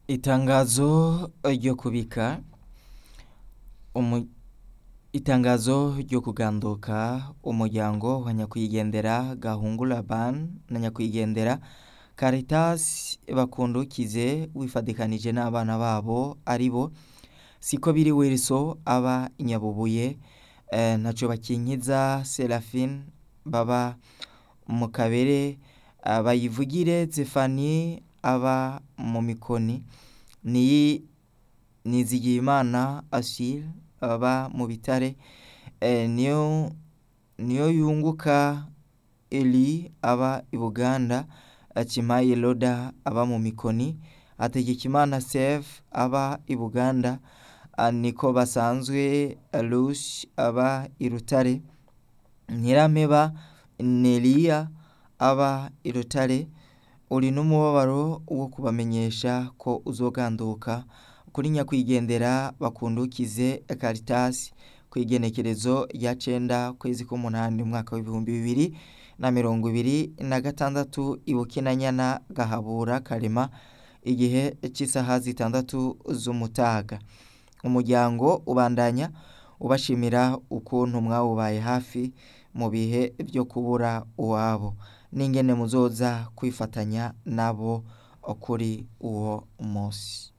Itangazo ryo kubika umu- itangazo ryo kuganduka umuryango wa nyakwigendera Gahungura Ban na nyakwigendera Caritas bakundukize wifadikanije n'abana babo aribo siko biri Wilson aba i Nyabubuye eh, ntaco bakinkiza Seraphine baba mu kabere ah, bayivugire Zefanie aba mu mikoni ni Nizigiyimana Achille aba mu bitare eh, niyo niyo yunguka Eli aba i Buganda Kimayi Loda aba mu mikoni Hategekimana Save aba i Buganda ah, niko basanzwe Lucy aba i Rutare Nyirameba Nelia aba i Rutare uri n'umubabaro wo kubamenyesha ko uzoganduka kuri nyakwigendera bakundukize Caritas kw'igenekerezo rya cenda kwezi k'umunani umwaka w'ibihumbi bibiri na mirongo ibiri na gatandatu i Bukinanyana Gahabura Karema igihe c'isaha zitandatu z'umutaga umuryango ubandanya ubashimira ukuntu mwawubaye hafi mu bihe vyo kubura uwabo n'ingene muzoza kwifatanya nabo kuri uwo musi